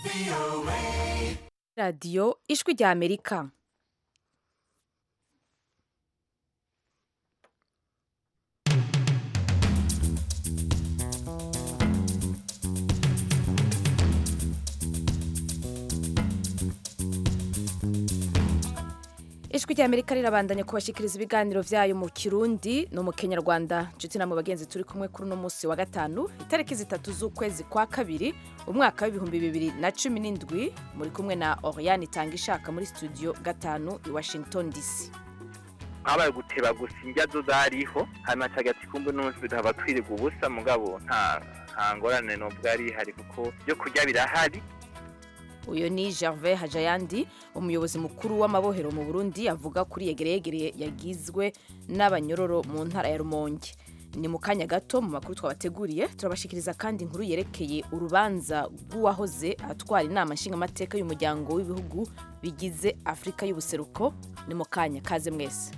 radiyo ijwi rya amerika ijwi rya amerika rirabandanya kubashikiriza ibiganiro vyayo mu kirundi no mu kenyarwanda nshuti namwe bagenzi turi kumwe kuri uno munsi wa gatanu itariki zitatu z'ukwezi kwa kabiri umwaka w'ibihumbi bibiri na cumi n'indwi muri kumwe na oriane itanga ishaka muri studio gatanu i washington dc habaye guteba gusa indya zo zariho hanyuma hagati kumbe n'umunsi bikaba twiriga ubusa mugabo nta nta ngorane n'ubwo ari hari kuko byo kurya birahari uyu ni gervais hajayandi umuyobozi mukuru w'amabohero mu burundi avuga kuri yegereyegere yagizwe n'abanyororo mu ntara ya rumonge ni mu kanya gato mu makuru twabateguriye turabashikiriza kandi inkuru yerekeye urubanza rw'uwahoze atwara inama nshingamateka y'umuryango w'ibihugu bigize afurika y'ubuseruko ni mu kanya kaze mwese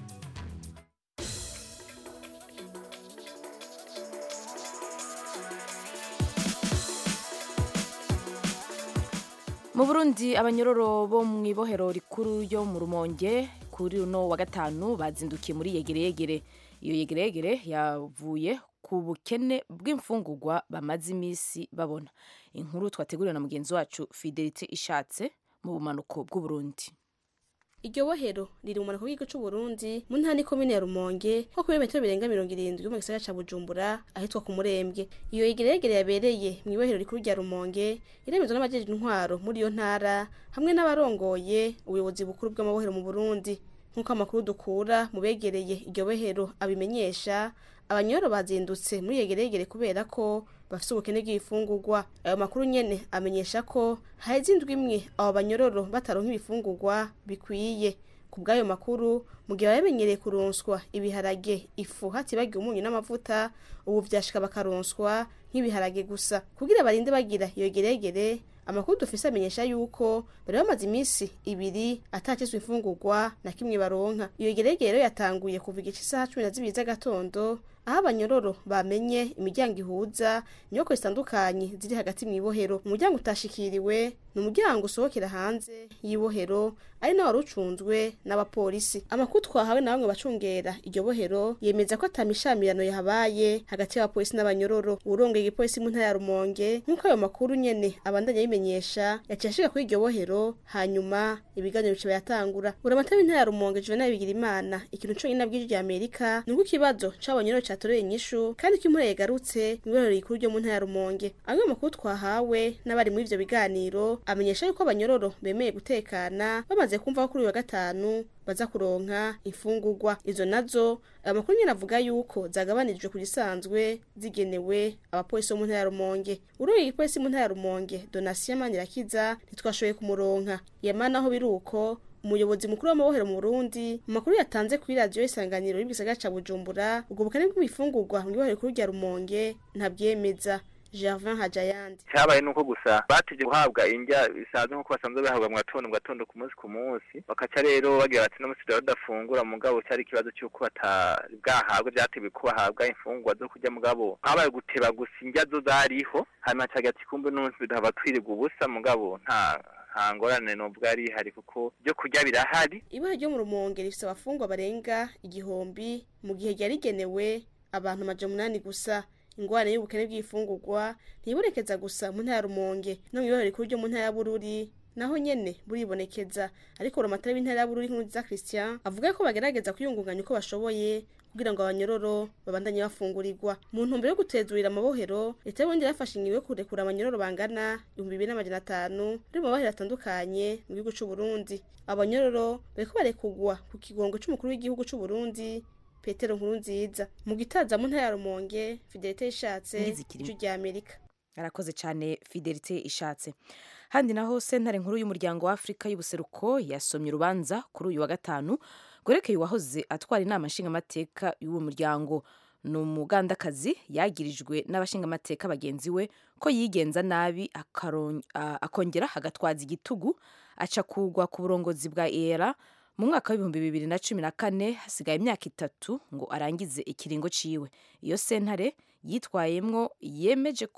mu burundi abanyororo bo mu ibohero rikuru yo mu rumonge kuri uno wa gatanu bazindukiye muri yegereyegere iyo yegereyegere yavuye ku bukene bw'imfungurwa bamaze iminsi babona inkuru twateguriwe na mugenzi wacu fidelite ishatse mu bumanuko bw'uburundi iryo bohero riri mu manuko y'igihugu c'uburundi mu ntara n'ikomine ya rumonge nko ku birometero birenga mirongo irindwi mu gisagara ca bujumbura ahitwa ku murembwe iyo yegereyegere yabereye mu ibohero rikuru rya rumonge iremezwa n'abajejwe intwaro muri iyo ntara hamwe n'abarongoye ubuyobozi bukuru bw'amabohero mu burundi nk'uko amakuru dukura mu begereye iryo bohero abimenyesha abanyoro bazindutse muri yegereyegere kubera ko bafise ubukene bw'ibifungurwa ayo makuru nyene amenyesha ko haheze indwi imwe abo banyororo bataronka ibifungurwa bikwiye ku bw'ayo makuru mu gihe bamenyereye kuronswa ibiharage ifu hatibagiwe umunyu n'amavuta ubu vyashika bakaronswa nk'ibiharage gusa kugira barinde bagira iyo geregere amakuru dufise amenyesha yuko bari bamaze iminsi ibiri atakizwe imfungurwa na kimwe baronka iyo geregere rero yatanguye kuva igice isaha cumi na zibiri z'agatondo aho abanyororo bamenye imiryango ihuza inyubako zitandukanye ziri hagati mu ibohero umuryango utashikiriwe ni umuryango usohokera hanze y'ibohero ari nawe wari ucunzwe n'abapolisi amakuru twahawe na bamwe bacungera iryo bohero yemeza ko atamishamirano yahabaye hagati y'abapolisi n'abanyororo uwurongeye igipolisi mu ntara ya rumonge nk'uko ayo makuru nyene abandanya abimenyesha yaciye ashika kuri iryo bohero hanyuma ibiganiro bica biratangura buramatari w'intara ya rumonge juvenal bigirimana ikintu conyine abwije rya amerika ni uko ikibazo c'abanyororo catoreye inyishu kandi ko imvura yagarutse mu ibohero rikuru ryo mu ntara ya rumonge amwe mu makuru twahawe n'abari muri ivyo biganiro amenyesha yuko abanyororo bemeye gutekana bamaze kumva ko kuri uyu wa gatanu baza kuronka imfungurwa izo nazo ayo makuru nyene avuga yuko zagabanijwe ku gisanzwe zigenewe abapolisi bo mu ntara ya rumonge urongoye igipolisi mu ntara ya rumonge donasiyo manirakiza ntitwashoboye kumuronka yamana aho biri uko umuyobozi mukuru w'amabohero mu Burundi mu makuru yatanze kuri radiyo isanganiro y'ibwisagara ca Bujumbura ubwo bukene bw'ibifungurwa mu ibohero rikuru rya Rumonge ntabyemeza Gervin Hajayandi cyabaye nuko gusa batije guhabwa indya bisanzwe nkuko basanzwe bahabwa mu gatondo mu gatondo ku munsi ku munsi bakaca rero bagira bati n'umunsi rero badafungura mugabo cyari ikibazo cy'uko batari bwahabwe byatewe ko bahabwa imfungurwa zo kurya mugabo habaye guteba gusa indya zo zariho hanyuma hagati kumbe n'umunsi bikaba twiriga ubusa mugabo nta nta ngorane n'ubwo ari hari kuko byo kurya birahari ibara ryo mu rumonge rifise abafungwa barenga igihumbi mu gihe ryari rigenewe abantu amaja munani gusa ingorane y'ubukene bw'ifungurwa ntibonekeza gusa mu ntara ya rumonge no mu ibara rikuru ryo mu ntara ya bururi naho nyene buribonekeza ariko buramatari w'intara ya bururi nk'umuziza christian avuga ko bagerageza kwiyungunganya uko bashoboye kugira ngo abanyororo babandanye bafungurirwa mu ntumbero yo gutezurira amabohero leta y'uburundi yafashe ingingo yo kurekura abanyororo bangana ibihumbi bibiri n'amajana atanu bari mu mabohero atandukanye mu gihugu c'uburundi abanyororo bariko barekugwa ku kigongo c'umukuru w'igihugu c'uburundi petero nkuru nziza mu gitaza mu ntara ya rumonge fidelite ishatse Nizikirimo. ijwi rya amerika arakoze cyane fidelite ishatse handi naho sentare nkuru y'umuryango wa afurika y'ubuseruko yasomye urubanza kuri uyu wa gatanu rwerekeye uwahoze atwara inama nshingamateka y'uwo muryango ni umugandakazi yagirijwe n'abashingamateka bagenzi we ko yigenza nabi akaron- a- akongera agatwaza igitugu aca kugwa ku burongozi bwa era mu mwaka w'ibihumbi bibiri na cumi na kane hasigaye imyaka itatu ngo arangize ikiringo ciwe iyo sentare yitwayemwo yemeje ko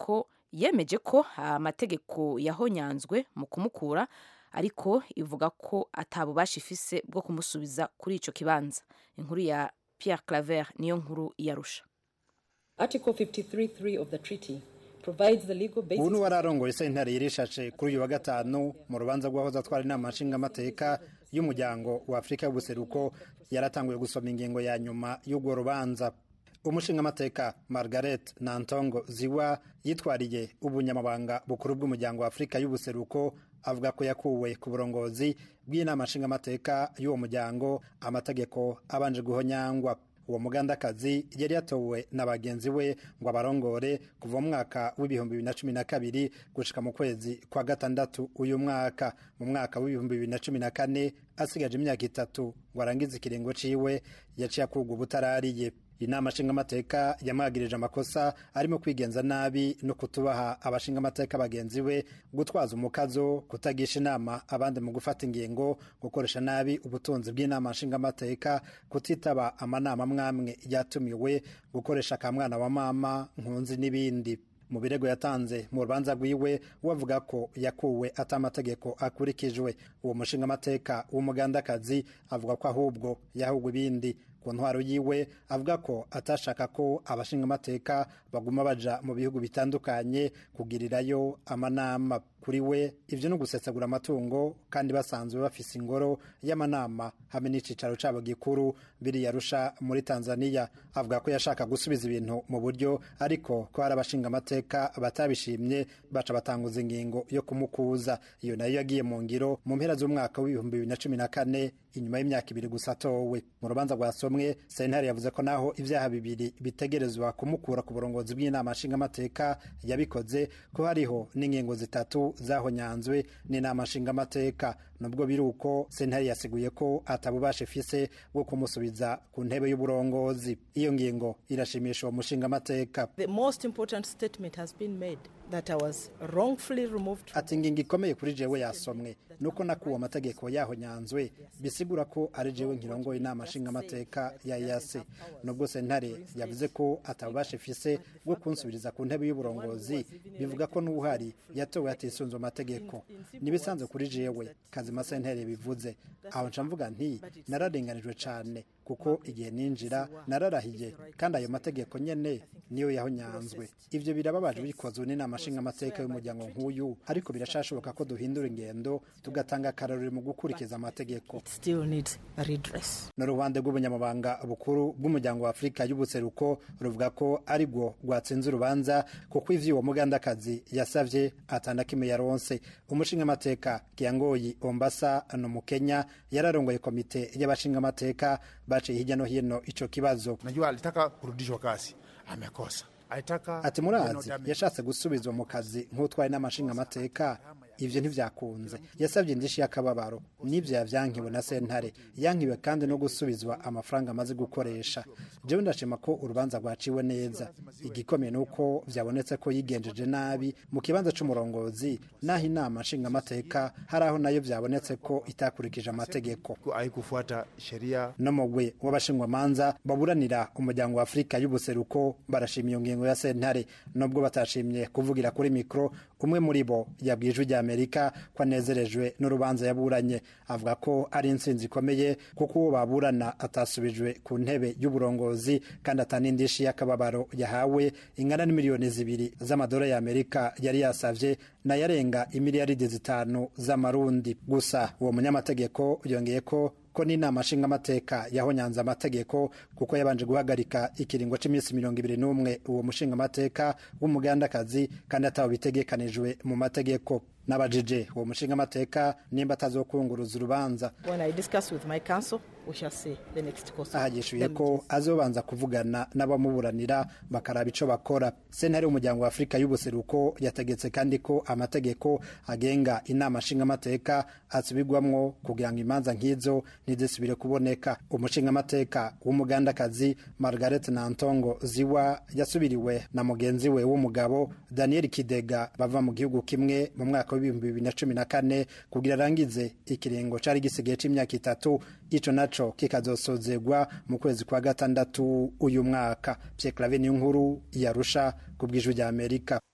yemeje ko amategeko yahonyanzwe mu kumukura ariko ivuga ko atabubasha ifise bwo kumusubiza kuri ico kibanza inkuru ya Pierre Claver niyo nkuru yarusha Article 53.3 of the treaty provides the legal basis ubu ni wararongoye sentare yirishaje kuri uyu wa gatanu mu rubanza rw'ahoze atwara inama nshingamateka y'umuryango wa afurika y'ubuseruko yaratanguye gusoma ingingo ya nyuma y'urwo rubanza umushingamateka margaret nantongo ziwa yitwariye ubunyamabanga bukuru bw'umuryango wa afurika y'ubuseruko avuga ko yakuwe ku burongozi bw'inama nshingamateka y'uwo muryango amategeko abanje guhonyangwa uwo mugandakazi yari yatowe na bagenzi we ngo abarongore kuva mu mwaka w'ibihumbi bibiri na cumi na kabiri gushika mu kwezi kwa gatandatu uyu mwaka mu mwaka w'ibihumbi bibiri na cumi na kane asigaje imyaka itatu ngo arangize ikiringo ciwe yaciye akurwa ubutarariye inama nshingamateka yamwagirije amakosa arimo kwigenza nabi no kutubaha abashingamateka bagenzi be gutwaza umukazo kutagisha inama abandi mu gufata ingingo gukoresha nabi ubutunzi bw'inama nshingamateka kutitaba amanama mwamwe yatumiwe gukoresha akamwana wa mama nkunzi n'ibindi mu birego yatanze mu rubanza rwiwe wavuga ko yakuwe atamategeko akurikijwe uwo mushingamateka w'umugandakazi avuga ko ahubwo yahugwa ibindi ku ntwaro yiwe avuga ko atashaka ko abashingamateka baguma baja mu bihugu bitandukanye kugirirayo amanama kuri we ivyo no gusesagura amatungo kandi basanzwe bafise ingoro y'amanama hamwe n'icicaro cabo gikuru biri yarusha muri Tanzania avuga ko yashaka gusubiza ibintu mu buryo ariko ko hari abashingamateka batabishimye baca batanguza ingingo yo kumukuza iyo nayo yagiye mu ngiro mu mpera z'umwaka w'ibihumbi bibiri na cumi na kane inyuma y'imyaka ibiri gusa atowe mu rubanza rwasomwe sentare yavuze ko naho ibyaha bibiri bitegerezwa kumukura ku burongozi bw'inama nshingamateka yabikoze ko hariho n'ingingo zitatu zahonyanzwe n'inama nshingamateka nubwo biri uko sentare yasiguye ko atabubasha ifise bwo kumusubiza ku ntebe y'uburongozi iyo ngingo irashimisha uwo mushingamateka The most important statement has been made that I was wrongfully removed from ati ingingo ikomeye kuri jewe yasomwe nuko nakuwe amategeko yahonyanzwe bisigura ko ari jewe nkirongoye inama nshingamateka ya yase nubwo sentare yavuze ko atabubasha ifise bwo kunsubiriza ku ntebe y'uburongozi bivuga ko n'uhari yatowe hatisunze amategeko nibisanzwe kuri jewe kazima sentare bivuze aho nca mvuga nti nararenganijwe cane kuko igihe ninjira nararahiye kandi ayo mategeko nyene niyo yahonyanzwe ivyo birababaje bikozwe n'inama nshingamateka y'umuryango nk'uyu ariko birashashoboka ko duhindura ingendo tugatanga akarorero mu gukurikiza amategeko it still needs a redress. n'uruhande rw'ubunyamabanga bukuru bw'umuryango wa afurika y'ubuseruko ruvuga ko ari rwo rwatsinze urubanza kuko ivyo uwo mugandakazi yasavye atandakimwe yaronse umushingamateka kiyangoyi ombasa no mu kenya yararongoye komite y'abashingamateka baciye hirya no hino ico kibazo najua alitaka kurudishwa kazi amekosa alitaka ati murazi yashatse gusubizwa mu kazi nk'utwaye n'amashingamateka ivyo ntivyakunze yasabye indishi y'akababaro n'ivyo yavyankiwe na sentare yankiwe kandi no gusubizwa amafaranga amaze gukoresha jewe ndashima ko urubanza rwaciwe neza igikomeye nuko vyabonetse ko yigenjeje nabi mu kibanza c'umurongozi naho inama nshingamateka hari aho nayo vyabonetse ko itakurikije amategeko haikufuata sheria no mugwi w'abashingwamanza baburanira umuryango wa afurika y'ubuseruko barashima iyo ngingo ya sentare nubwo batashimye kuvugira kuri mikoro umwe muri bo yabwiye ijwi ry'amerika ko anezerejwe n'urubanza yaburanye avuga ko ari intsinzi ikomeye kuko uwo baburana atasubijwe ku ntebe y'uburongozi kandi atanindishyi y'akababaro yahawe ingana n'imiliyoni zibiri z'amadolari y'amerika yari yasavye nayarenga imiliyaridi zitanu z'amarundi gusa uwo munyamategeko yongeye ko ko n'inama nshingamateka yahonyanze amategeko kuko yabanje guhagarika ikiringo cy'iminsi mirongo ibiri n'umwe uwo mushingamateka w'umugandakazi kandi atawe bitegekanijwe mu mategeko n'abajije uwo mushingamateka nimba atazokunguruza urubanza When I discuss with my counsel, we shall see the next course. ahagishuye ko azobanza kuvugana n'abamuburanira bakaraba ico bakora sentare y'umuryango wa afurika y'ubuseruko yategetse kandi ko amategeko agenga inama nshingamateka asubirwamwo kugira ngo imanza nk'izo ntizisubire kuboneka umushingamateka w'umugandakazi margaret nantongo ziwa yasubiriwe na mugenzi we w'umugabo daniel kidega bava mu gihugu kimwe mu mwaka w'ibihumbi bibiri na cumi na kane kugira arangize ikiringo cari gisigaye c'imyaka itatu ico naco kikazosozegwa mu kwezi kwa gatandatu uyu mwaka Pierre Claver niyo nkuru yarusha ku bw'ijwi rya Amerika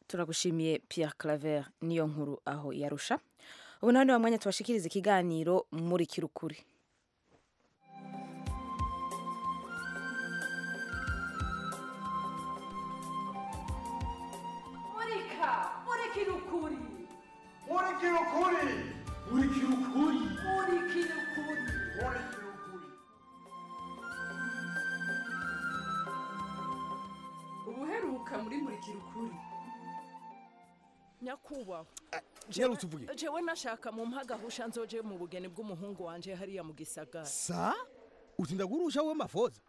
turagushimiye Pierre Claver niyo nkuru aho yarusha ubu nawe ni wa mwanya tubashikiriza ikiganiro muri kirukuri murika murikira ukuri murikira ukuri murikira ukuri murikira ukuri murikira ukuri ubuheruka muri murikira ukuri nyakubahwa nyarutse uvuge jewe nashaka mu mpagahusha nzoje mu bugeni bw'umuhungu wanje hariya mu gisagara sa utinda gurusha we mafoza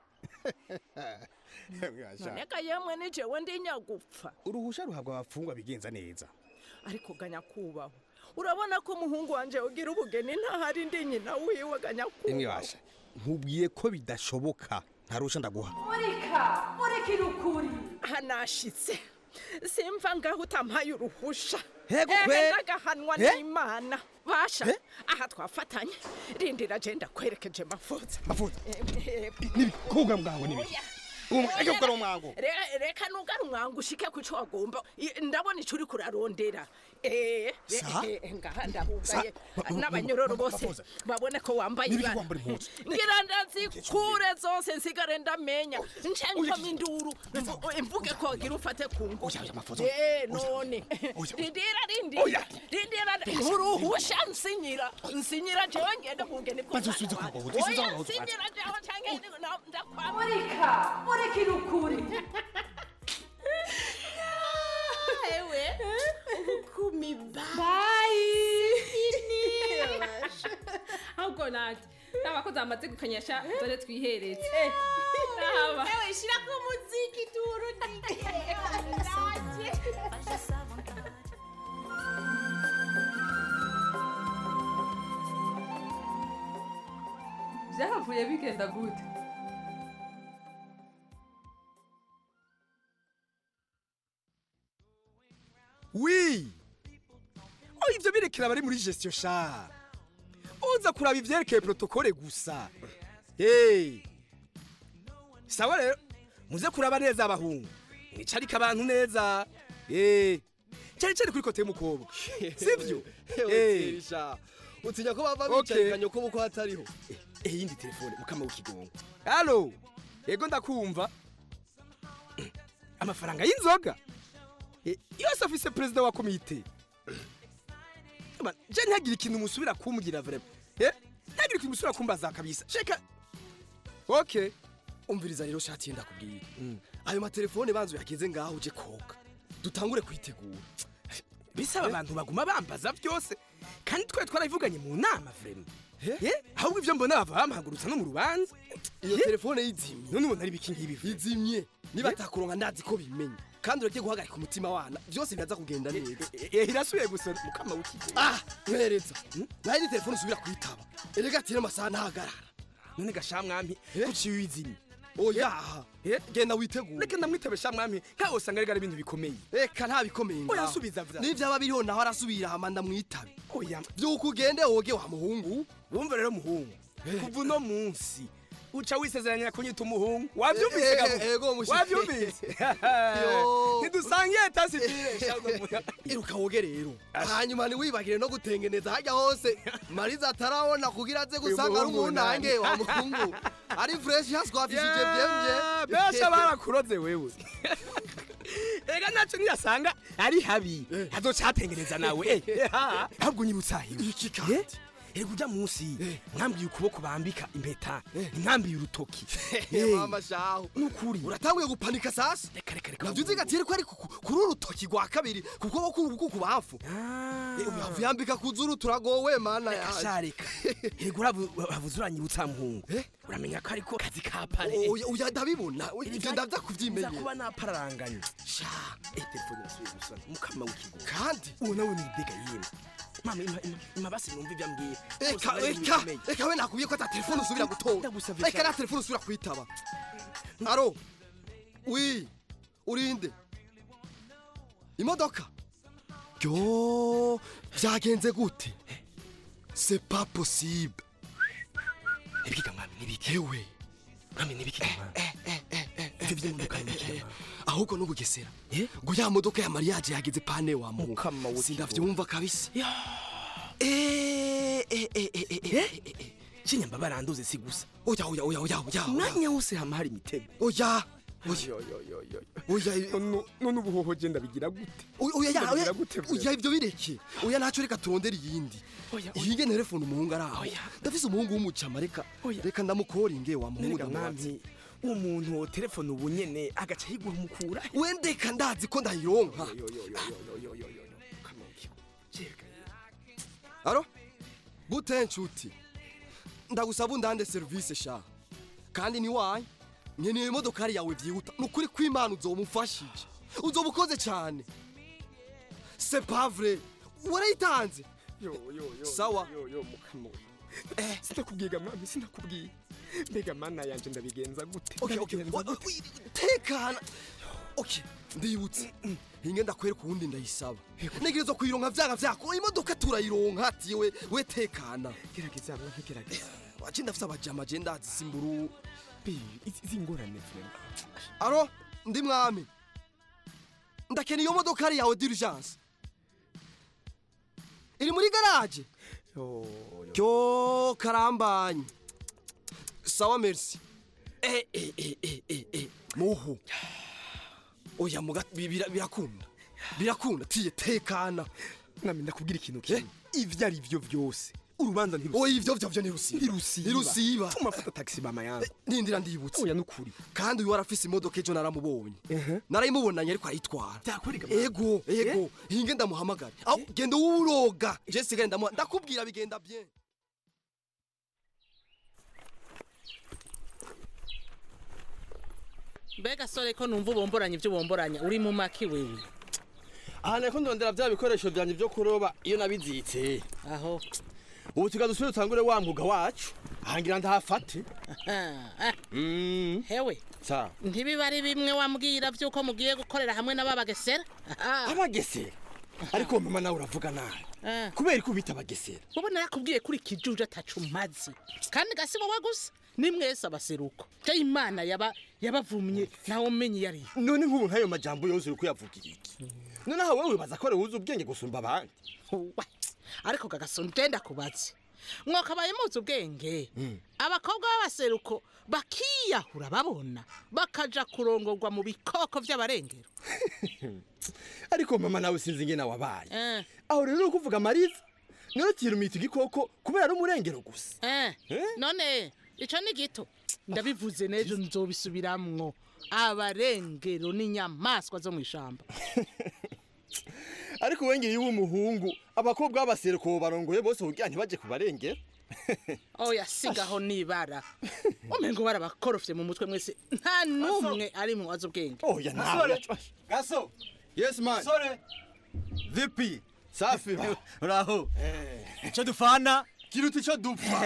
noneka yemwe ni jewe ndi nyagupfa uruhusha ruhabwa abafungwa bigenza neza ariko ga nyakubahwa urabona ko umuhungu wanje ugira ubugeni ntahari ndi nyina wiwe ga imwe nyakubahwa basha nkubwiye ko bidashoboka ntarusha ndaguha murika murikira ukuri hanashitse simva ngaho utampaye uruhusha Hego Ehe, kwe. ndagahanwa Eh? n'imana basha aha twafatanye rindira je ndakwerekeje mafoza mafoza Eh, nibikuga mwango nibiki reka gukora umwango Re- reka nugara umwango ushike ku cyo wagomba I- ndabona icyo uri kurarondera Eh, re- Sa? eh, ngaha ndahugaye Sa? Ba- n'abanyororo ba- bose Mafoza. babone ko wambaye Nibiki ibara. wambara impuzu? ngira ndazikure zose nsigare ndamenya nce nkoma induru mvu- imvuge ko wagira ufate ku Oya, oya, Mafoza. ngufu Eh, Oya. none Oya. rindira Oya. rindira rindira nturuhusha nsinyira nsinyira jewe ngende mu bugeni Maze usubize ku bagabo, usubize Oya, ku bagabo, nsinyira jewe canke na- ndakwama murika murikira ukuri ewe ubukumi bayi ahubwo nati n'abakozi bamaze gukanyasha dore twiheretse Raba. ewe shira ku muziki turudike nanjye byahavuye bigenda gute wi oh ivyo birekera bari muri gestion sha uza kuraba ivyerekeye protokole gusa hey sawa rero muze kuraba neza abahungu mwicarike abantu neza eh cyari cyari kuri kote y'umukobwa sivyo Eh. sha utinya ko bava Okay. bicarikanye ko buko hatariho eh yindi telefone mukama w'ikigongo halo yego ndakumva amafaranga y'inzoga Eh, yose afise perezida wa komite Aba, je ntagire ikintu musubira kumbwira vrema eh ntagire ikintu musubira kumbaza kabisa sheka okay umviriza rero shati yenda kubwira ayo matelefone banzu yageze ngaho uje koga dutangure kwitegura bisaba abantu baguma bambaza byose kandi twe twarabivuganye mu nama vrema eh ahubwo ivyo mbona bava bampagurutsa no mu rubanza iyo telefone yizimye none ubona ari ibiki ngibi vrema izimye niba atakuronka ndazi ko bimenye kandi uragiye guhagarika umutima wana byose biraza kugenda neza eh irasubiye gusa mukama w'ikigongo ah mwereza nayo ni telefone usubira kuyitaba erega ati n'amasaha ntahagarara none gasha mwami kuciye wizimye oya genda witegure reka ndamwitabe sha mwami nkaho usanga ari ibintu bikomeye reka nta bikomeye Oya, ngaho. subiza vya. n'ivyaba biriho naho arasubira hama ndamwitabe oya vyuko ugende woge wa muhungu wumva rero muhungu kuva uno munsi uca wisezeranya kunyita umuhungu wavyumvise Eh, eh, gabo ego, mushi- wavyumvise Yo. ntidusangiye tasi sha iruka woge rero hanyuma ntiwibagire no gutengeneza hajya hose mariza atarabona kugira aze gusanga ari muhungu umunange wa muhungu ari fresh haswafishije byemye besha barakuroze wewe ega naco niyasanga ari habi hazoca hatengeneza nawe eh, ha. ahubwo nyibutsa hiwe iki kandi ego uja munsi mwambiye ukuboko bambika impeta ntimwambiye urutoki mama shaho nukuri uratanguye gupanika sasa reka reka reka navyo uzigatire ko ari ku- ku- kuri urutoki rwa kabiri ku kuboko k'urubugu ku bafu uyavu yambika ku zuru turagowe mana reka yaje sha reka ego uravuze uranyibutsa muhungu uramenya ko ariko kazi ka pare oya oya ndabibona ivyo ndavya nza kuvyimenya kuba napararanganye sha eh telefone irasubiye gusana mukama w'ikigo kandi uwo nawe ni idega yimwe mama ima- ima- ima basi numva ibyo ambwiye eka eka eka we nakubwiye ko ata telefone usubira gutora Ndagusavye eka cyane. nta telefone usubira kwitaba aro wi urinde imodoka yo byagenze gute c'est pas possible nibiki mwami nibiki ewe mwami nibiki mwami ivyo byo mu kanwa ahubwo n'ubugesera ngo ya modoka ya mariyaje yageze pane wa mu sindavyumva kabisa Eh, eh, eh, eh, eh, eh, eh. kinyamba baranduze si gusa oya oya oya oya oya umwanya wose hama hari imitego oya oya none ubuhoho genda bigira gute oya ya oya Ndabigira gute oya ibyo bireke oya ntacyo reka turondere iyindi ihige telefone umuhungu ari aho ndafise umuhungu w'umucama reka reka ndamukoringe wa muhungu Nega mwami umuntu wo telefone ubu nyene agaca yiguhumukura wendeka ndazi ko ndayironka aro gute nshuti ndagusaba undande serivisi sha kandi ni wayi nkeneye imodokari yawe byihuta ni ukuri kw'imana uzomufashije uzoba ukoze cyane c'est pas vrai warayitanze sawa eh sinakubwiga mwami sinakubwiye mbega mana yanje ndabigenza gute Okay, okay. Ndabigenza Wa- gute? tekana okay ndibutse hinge ndakwereka uwundi ndayisaba ntegerezwa kuyironka vyanga vyako imodoka turayironka ati we we tekana gerageza mwanke gerageza waje ndafise abajama je ndazi simburu izi ngorane vrema aro ndi mwami ndakena iyo modokari yawe d'urgence iri muri garage ryo karambanye sawa merci eh eh eh eh eh eh muhu oya muga bi- bira- birakunda birakunda tiye tekana mwami ndakubwira ikintu kimwe ivyo ari vyo vyose urubanza ntirusiba oya ivyo vyo vyo ntirusiba ntirusiba ntirusiba tuma fata taxi mama yangu nindira ndibutse oya nukuri kandi uyu warafise imodoka ejo naramubonye narayimubonanye ariko arayitwara ego ego hinge ndamuhamagare aho genda uwuroga je sigaye ndamuha ndakubwira bigenda bien mbega sore ko numva ubomboranya ibyo ubomboranya uri mu maki wewe aha niko ndondera bya bikoresho byanjye byo kuroba iyo nabizitse aho ubu tuga dusubire dutangure wa mwuga wacu ahangira ndahafate hewe sa ntibiba ari bimwe wambwira by'uko mugiye gukorera hamwe n'ababagesera abagesera ariko mama nawe uravuga nabi kubera ko ubita abagesera ubu narakubwiye kuri kijuje atacu mazi kandi gasi wowe gusa ni mwese abaseruko je imana yaba yabavumye nawe umenye iyo ari yo none nk'ubu nk'ayo majambo yose uri kuyavugira iki noneho wowe wibaza ko wuzi ubwenge gusumba abandi ariko gagasonje ndenda kubaze mwakabaye muzi ubwenge abakobwa b'abaseruko bakiyahura babona bakaja kurongorwa mu bikoko vy'abarengero ariko mama nawe sinzi ingene wabaye Eh. aho rero uri kuvuga mariza none tirumita igikoko kubera ari umurengero gusa Eh, none ico ni gito ndabivuze n'ejo nzobisubiramwo abarengero n'inyamaswa zo mw'ishamba ariko wengeye iyo umuhungu abakobwa b'abaseruko barongoye bose kugira ntibaje kubarengera oya sigaho nibara umengo barabakorofye mu mutwe mwese nta n'umwe ari mu wazi ubwenge oya Gasore. gaso yes man sore vipi safi uraho icyo dufana kiruta icyo dupfa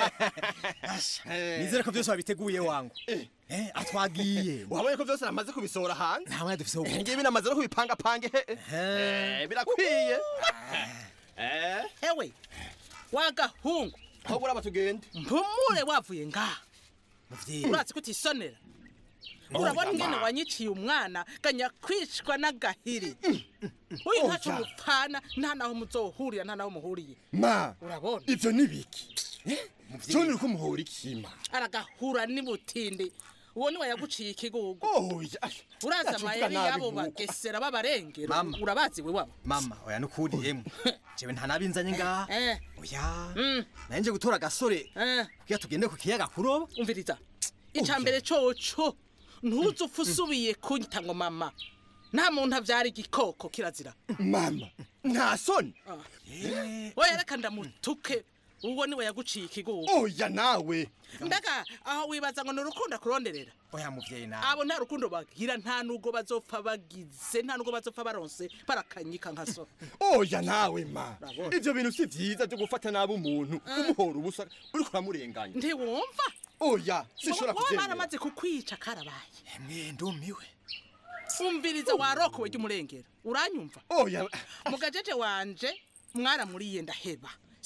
nizere ko byose wabiteguye wangu Eh, atwagiye wabonye ko byose namaze kubisohora hanze nta mwanya dufise wo ngibi namaze no kubipangapange Eh, birakwiye Eh, hewe wagahungu aho buraba tugende mpumure wavuye ngaha urazi ko utisonera urabona ingene wanyiciye umwana ganya kwicwa n'agahiri uyu ntaco Oya. mupfana nta naho muzohurira nta naho muhuriye ma urabona ivyo ni biki cyo uri kumuhora ikima aragahura n'ibutindi uwo niwe yaguciye ikigugu oya urazi Ndacuvuga amayeri nabi y'abo nk'uko. bagesera b'abarengero Mama. urabazi we wabo mama oya nukuri yemwe jewe nta nabinzanye ngaha eh oya mm. nanje gutora agasore eh kugira tugende ku kiyaga kuroba umviriza ica mbere coco ntuze upfa usubiye kunyita ngo mama nta muntu avyara igikoko kirazira mama nta soni oya reka ndamutuke uwo niwe yaguciye ikigugu oya nawe mbega aho wibaza ngo ni urukundo akuronderera oya muvyeyi nawe abo nta rukundo bagira nta nubwo bazopfa bagize nta nubwo bazopfa baronse barakanyika nka so oya nawe ma ivyo bintu si vyiza vyo gufata nabi umuntu umuhora ubusa uriko uramurenganya ntiwumva oya sinshobora wowe kuvyemera baramaze kukwica karabaye emwe ndumiwe umviriza warokowe ry'umurengero uranyumva oya mugajeje wanje mwaramuriye ndaheba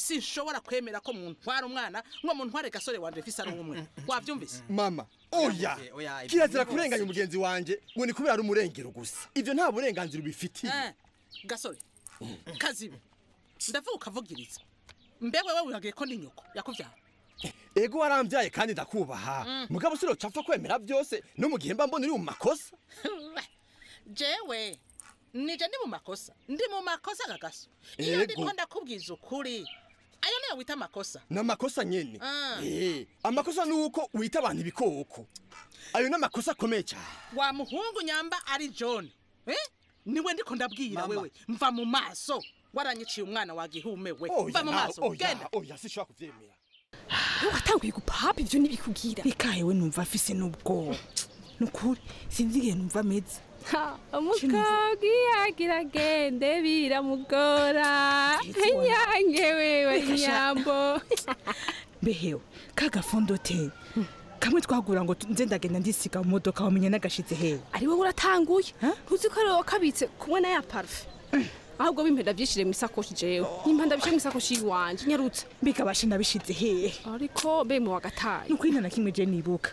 sinshobora kwemera ko muntwara umwana ngo muntware gasore wanje fise ari umwe wavyumvise mama oya kirazira kurenganya umugenzi wanje ngo ni kubera ari umurengero gusa ivyo nta burenganzira ubifitiye Eh, gasore kazibe ndavuga ukavugiriza mbe wewe wihagiye ko ndi nyoko yakuvyara ego warambyaye kandi ndakubaha Mm. mugabo sinocapfa kwemera byose no mu gihe mba mbona uri mu makosa jewe nije ndi mu makosa ndi mu makosa gagaso iyo Ego. ndiko ndakubwiza ukuri ayo niyo wita amakosa ni amakosa nyene Ah. Eh, amakosa ni uko wita abantu ibikoko ayo ni amakosa akomeye cyane wa muhungu nyamba ari john eh? niwe ndiko ndabwira Mama. wewe mva mu maso waranyiciye umwana wa gihume we Oya, mva mu nawe, maso oya, genda oya sinshobora kuvyemera watanguye gupapa ibyo ntibikubwira ikahewe numva afise n'ubwoba nukuri sinzi igihe numva ameze umukobwa iyo agira agende biramugora nyange wewe Reka sha. nyambo mbehewe ka gafondote kamwe twagura ngo tu- nze ndagenda ndisiga mu modoka wamenye n'agashize hewe ari wowe uratanguye ntuzi ko ari wowe wakabitse kumwe na ya parufe ahubwo bimpenda byishire mu isakoshi jewe nimba ndabishe mu isakoshi yiwanje nyarutse mbikabashe nabishize hehe ariko be mu wa gatanu nukuri nta na kimwe je nibuka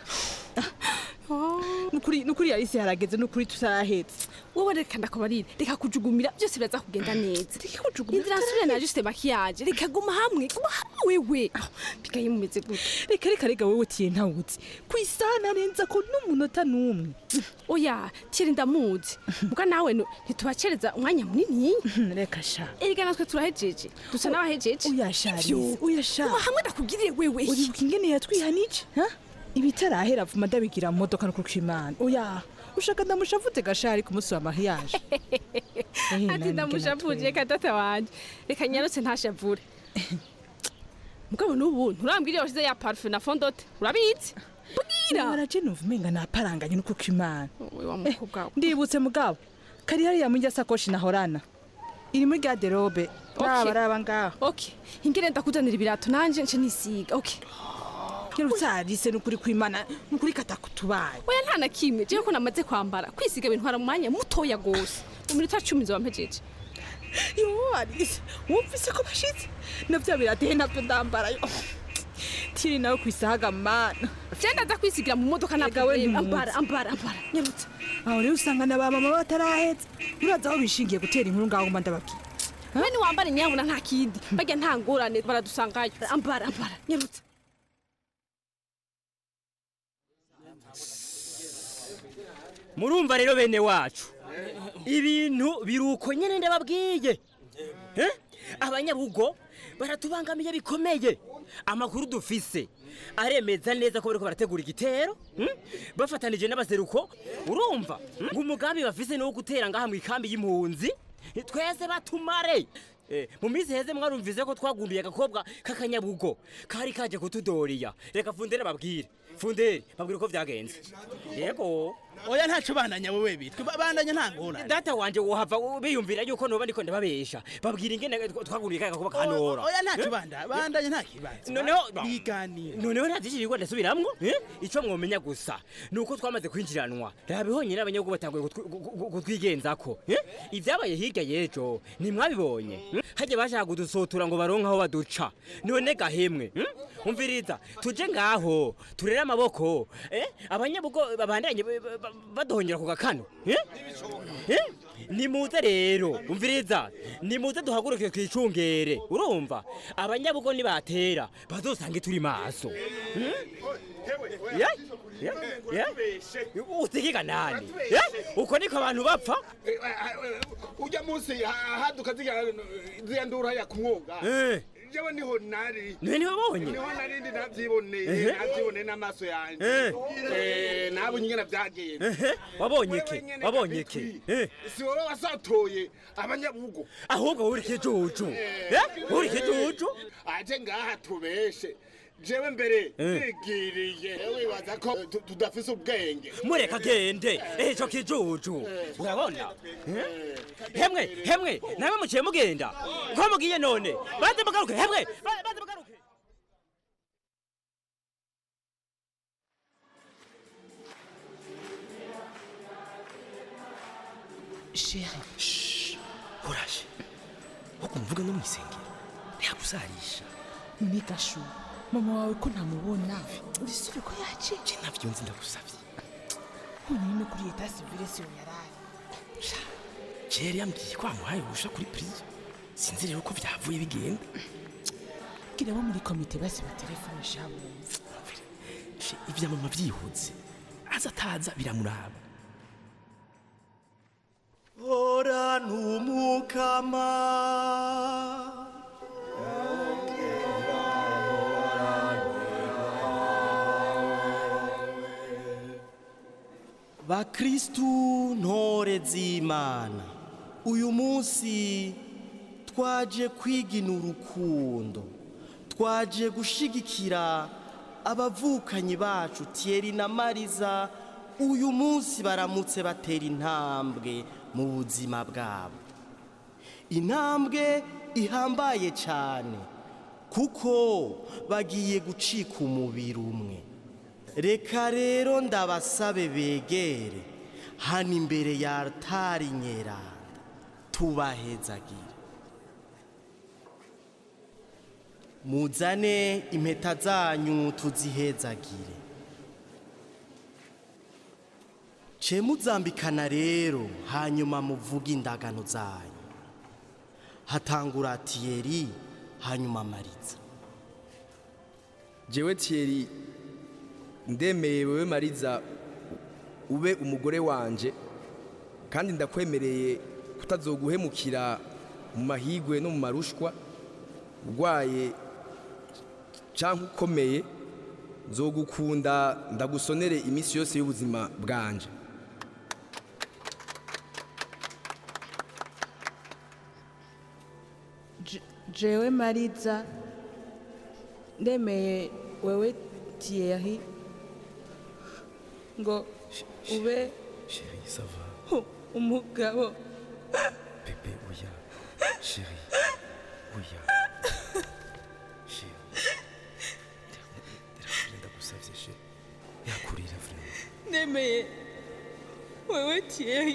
nukuri nukuri yarisi harageze nukuri tutarahetse wowe reka ndakubarire reka kujugumira byose biraza kugenda neza inzira nsubire na juste makiyaje reka guma hamwe guma hamwe wewe bigaye mumeze gute reka reka reka wewe tiye ntawuzi ku isaha narenza ko n'umunota n'umwe oya tiri ndamuzi mbwa nawe nu- ntitubacereza umwanya munini reka sha erega natwe turahejeje dusa n'abahejeje oya sharisi Ivyo. oya sha guma hamwe ndakubwiriye wewe uribuka ingene yatwihanije ha ibitarahera vuma ndabigira mu modoka no kukwimana oya ushaka ndamushavute gashari ku munsi wa mariage ati ndamushavuje kadata wanje reka nyarutse ntashavure mugabo n'ubu nturambwiriye washize ya parufe na fondote urabizi bwira waraje numva umenga naparanganye no kukwimana wa mukobwa we. ndibutse mugabo kari hariya muri rya sakoshi nahorana iri muri garderobe raba raba ngaho okay ingire ndakuzanira ibirato nanje nce nisiga okay ntiruzarise nukuri kwimana nukuri katakutubaye oya nta na kimwe jewe ko namaze kwambara kwisiga bintwara mu mwanya mutoya gose mu minota cumi nzoba mpejeje yo arise wumvise ko bashitse na bya birateye nabyo ndambarayo tiri nawe ku isahaga mana je ndaza kwisigira mu modoka na Ega we problème ntimuzi. ambara ambara ambara nyarutse aho rero usanga na ba mama batarahetse uraza aho bishingiye gutera inkuru ngaho nguma ndababwira we niwambara inyabuna nta kindi barya nta ngorane baradusangayo ambara ambara nyarutse murumva rero bene wacu ibintu biruko nyene ndababwiye Eh? abanyabugo baratubangamiye bikomeye amakuru dufise aremeza neza ko bariko barategura igitero hmm? bafatanije n'abaseruko urumva hmm? ngo umugambi bafise ni wo gutera ngaha mu ikambi y'impunzi twese batumare Eh, mu minsi heze mwarumvise ko twagunduye agakobwa k'akanyabugo kari kaje kutudoriya reka fundere babwire fundere babwire uko vyagenze yego oya ntaco bandanya wowe bitwe ba- bandanya nta ngorane data wanje wohava biyumvira yuko noba ndiko ndababesha babwira ingene twagunduye kaya gakuba kanora oya ntaco banda bandanya nta kibazo noneho biganira noneho ntavyishijwe ndasubiramwo eh? ico mwomenya gusa nuko twamaze kwinjiranwa rabihonye n'abanyagihugu batanguye kutwi- gu- gu- kutwigenzako eh? ivyabaye hirya y'ejo ntimwabibonye hmm? harya bashaka kudusotura ngo baronke aho baduca none gahemwe hmm? umviriza tuje ngaho turere amaboko eh? abanyabugo babandanye ba- ba- ba- baduhonyera ku gakano eh? Eh? nimuze rero umviriza nimuze duhaguruke twicungere urumva abanyabugo nibatera bazosange turi maso Hmm? Ya? Ya? Ya? usigiga nani Ya? uko niko abantu bapfa ujya munsi ha- haduka ziriya ziriya nduru hariya ku mwuga Eh. jewe niho nari Niwe niwe wabonye? niho nari ndi navyiboneye Ehe. navyiboneye n'amaso yanje Eh. Eh, nabonye ingene vyagenze Ehe, wabonye Wewe iki nyene wabonye Gabitwi, iki Eh. si wowe wasatoye abanyabugo ahubwo uri ikijuju Eh? uri ikijuju aje ngaha tubeshe jewe mbere Eh. nigiriye wibaza ko tu- tudafise ubwenge mureka agende ejo kijuju urabona Eh? hemwe hemwe nawe muciye mugenda ko mugiye none baze mugaruke hemwe ba- baze mugaruke sheri uraje wo kumvuga no mu isengero ntiyagusarisha none gashu mama wawe ko ntamubona bisubire ko yaje je navyo nzi ndagusavye honyine no kuri eta civile siyo yaraye jeri yambwiye ko amuhaye urusha kuri prison sinzi rero ko vyavuye bigenda bwira bo muri komite basi batelefone shabumva Je, ivya mama vyihutse aza ataza biramuraba ora numukama bakristu ntore z'imana uyu munsi twaje kwigina urukundo twaje gushigikira abavukanyi bacu Thierry na mariza uyu munsi baramutse batera intambwe mu buzima bwabo intambwe ihambaye cyane kuko bagiye gucika umubiri umwe reka rero ndabasabe begere hano imbere ya altari nyeranda tubahezagire muzane impeta zanyu tuzihezagire ce muzambikana rero hanyuma muvuge indagano zanyu hatangura tiyeri hanyuma mariza jewe Thierry ndemeye wewe mariza ube umugore wanje kandi ndakwemereye kutazoguhemukira mu mahigwe no mu marushwa urwaye cyangwa ukomeye nzogukunda ndagusonere iminsi yose y'ubuzima bwanje Je- jewe mariza ndemeye wewe tiyeri ngo ube Chérie, ça va. u- umugabo Bébé, oya. Chérie, oya. Chérie. Ndakubwira ndagusavye chérie. Yakurira vraiment. ndemeye wewe tiyeri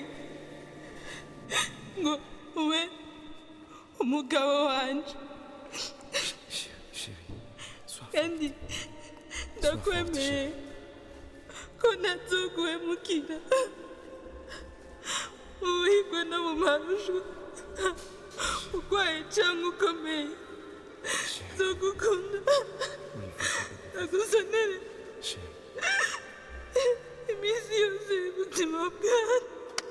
ngo ube umugabo wanje Chérie, sois kandi ndakwemeye ko ntazoguhemukira ubuhigwe no mu marushu urwaye cyangwa ukomeye nzogukunda ndagusonere iminsi yose y'ubuzima bwanjye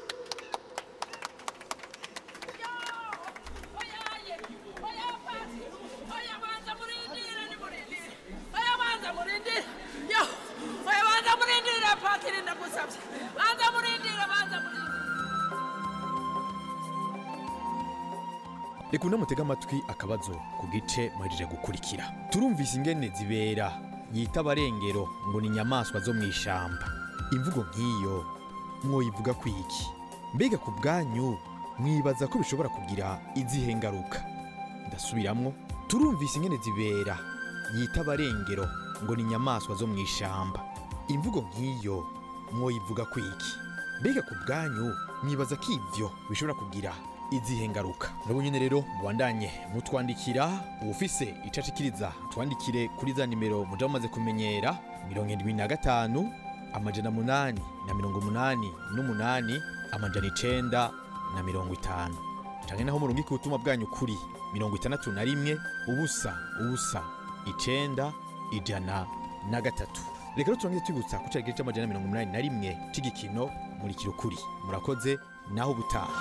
reka unamutega amatwi akabazo ku gice muhejeje gukurikira turumvise ingene zibera yita abarengero ngo ni inyamaswa zo mu ishamba imvugo nk'iyo mwoyivuga ku iki mbega ku bwanyu mwibaza ko bishobora kugira izihe ngaruka ndasubiramwo turumvise ingene zibera yita abarengero ngo ni inyamaswa zo mu ishamba imvugo nk'iyo mwoyivuga ku iki mbega ku bwanyu mwibaza ko ivyo bishobora kugira izihe ngaruka nabo nyine rero mubandanye mutwandikira uwufise icashikiriza twandikire kuri za nimero muja mumaze kumenyera mirongo indwi na gatanu amajana munani na mirongo munani n'umunani amajana icenda na mirongo itanu canke naho murungika ubutumwa bwanyu kuri mirongo itandatu na rimwe ubusa ubusa icenda ijana na gatatu reka rero turangire twibutsa ku cari gice c'amajana mirongo umunani na rimwe c'igikino murikira ukuri murakoze naho ubutaha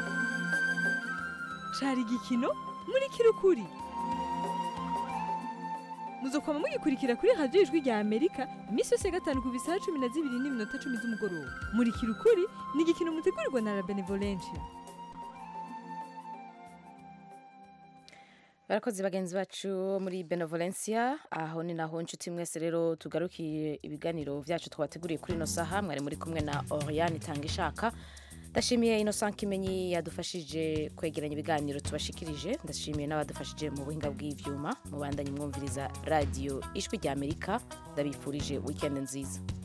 cari igikino muri kirukuri muzokwama mugikurikira kuri radiyo ijwi rya amerika iminsi yose ya gatanu ku bisaha cumi na zibiri n'iminota cumi z'umugoroba muri kirukuri ni igikino mutegurirwa na la benevolencia barakoze bagenzi bacu muri benevolencia aho ni naho inshuti mwese rero tugarukiye ibiganiro byacu twabateguriye kuri ino saha mwari muri kumwe na oriane itanga ishaka ndashimiye innocent kimenyi yadufashije kwegeranya ibiganiro tubashikirije ndashimiye n'abadufashije mu buhinga bw'ivyuma mubandanye mwumviriza radiyo ijwi rya amerika ndabifurije wikendi nziza